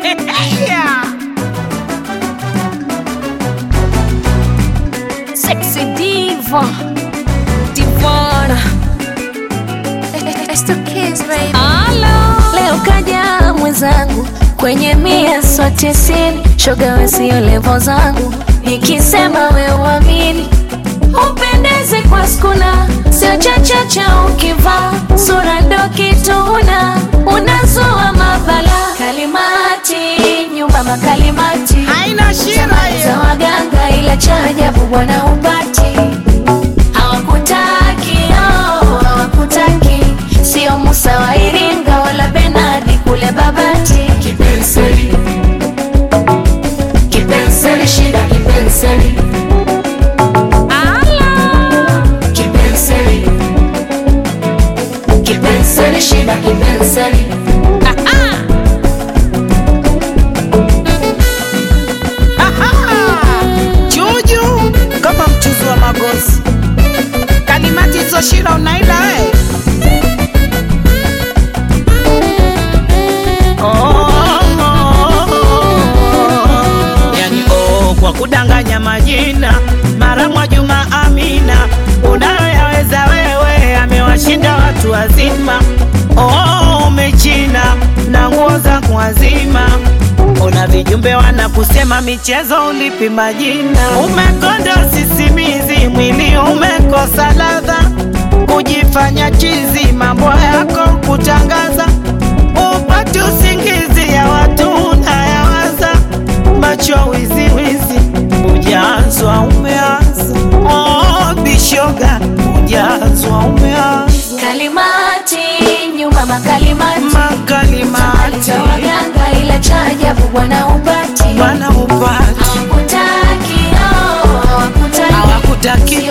yeah. Sexy diva Divana It's the kids, baby. Leo kaja mwenzangu kwenye mia so tisini, shoga we sio levo zangu, nikisema we uamini, upendeze kwa skuna, sio chachacha ukivaa sura ndo kituna, unazua mabala kalimati nyumba makalimati haina shida Zamani za hiyo waganga ila cha ajabu bwana upati hawakutaki oh, hawakutaki sio Musa wa Iringa wala Benadi kule Babati kipenseli kipenseli shida kipenseli Ala. kipenseli kipenseli shida kipenseli juju kama mchuzi wa magozi kalimati hizo shida unaila we Oh, oh, oh. yani oh, kwa kudanganya majina mara mwa Juma Amina unayoyaweza wewe amewashinda watu wazima oh, umechina na nguo za kuazima una vijumbe wanakusema michezo ulipi majina umekonda sisimizi mwili umekosa ladha kujifanya chizi mambo yako kutangaza upate usingizi ya watu unayawaza macho wiziwizi ujazwa umeanza oh, bishoga ujazwa umeanza kalimati nyumba makalimati makalimati za waganga ila cha ajabu bwana upati bwana upati hawakutaki oh, hawakutaki hawakutaki sio